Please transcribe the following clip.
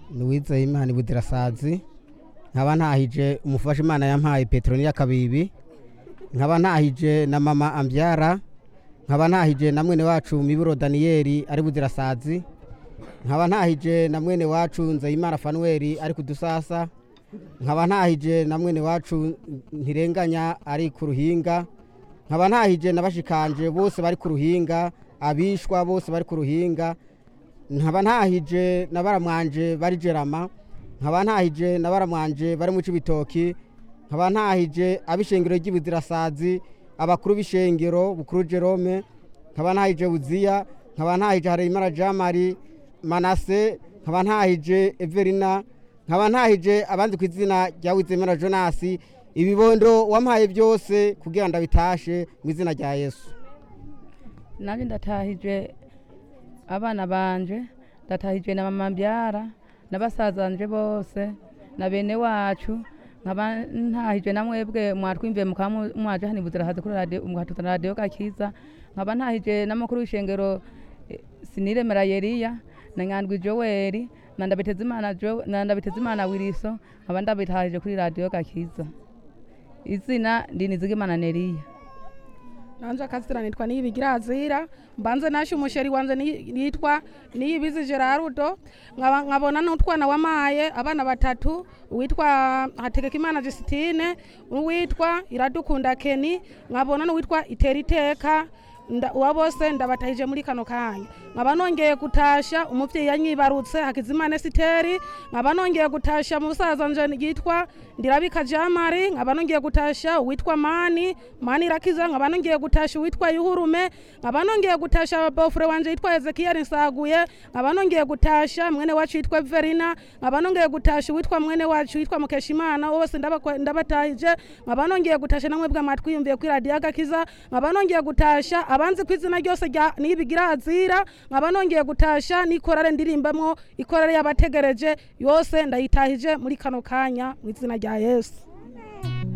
ni uwizeye imana ibudirasazi nkaba ntahije umufasha imana yampaye peteroniya kabibi nkaba ntahije na mama ambyara nkaba ntahije na mwene wacu miburo daniyeli ari budirasazi nkaba ntahije na mwene wacu nzeyimana fanuweli ari kudusasa nkaba ntahije na mwene wacu ntirenganya ari ku ruhinga nkaba ntahije na bashikanje bose bari ku ruhinga abishwa bose bari ku ruhinga nkaba ntahije na baramwanje bari jerama nkaba ntahije na baramwanje bari mu cibitoki nkaba ntahije ab'ishengero ry'ibuzirasazi abakuru b'ishengero bukuru jerome nkaba ntahije buziya nkaba ntahije hareyimana jamari manase nkaba ntahije everina nkaba ntahije abandi ku izina rya wizemera jonasi ibibondo wampaye byose kugira ngo ndabitashe mu izina rya yesu nanjye ndatahije abana banje ndatahije na mama mbyara na basazanje bose na bene wacu nkaba ntahije na mwebwe mwatwimviye mukaba mu- mwaje hano ibuzirahaze kuri radiyo muhatutana radiyo gakiza nkaba ntahije n'amakuru w'ishengero eh, siniremera yeriya na nyandwi joweli na ndabitezimana Jo- na ndabitezimana wiriso nkaba ndabitahije kuri radiyo gakiza izina ndinizigimana neriya nanje akazina nitwa niyibigira azira mbanze nashe umusheri wanje ni- nitwa niyibizi gerarudo nkaba- nkabona n'utwana wamaye abana batatu uwitwa hategekimana jusitine n'uwitwa iradukunda keni nkabona n'uwitwa itera iteka nda- uwa bose ndabatahije muri kano kanya nkaba nongeye gutasha umuvyeyi yanyibarutse hakizimana esiteri nkaba nongeye gutasha musaza nje yitwa ndirabika jamari nkaba nongeye gutasha uwitwa mani mani irakiza nkaba nongeye gutasha uwitwa yuhurume nkaba nongeye gutasha bofure wanje yitwa ezekiyeli nsaguye nkaba nongeye gutasha mwene wacu yitwa everina nkaba nongeye gutasha uwitwa mwene wacu yitwa mukeshimana bose ndabakwa- ndabatahije nkaba nongeye gutasha namwe bwa matwiyumviye kuri radiyo agakiza nkaba nongeye gutasha abanzi ku izina ryose rya nibigira azira nkaba nongeye gutasha n'ikorare ndirimbamwo ikorare y'abategereje yose ndayitahije muri kano kanya mu izina rya yesu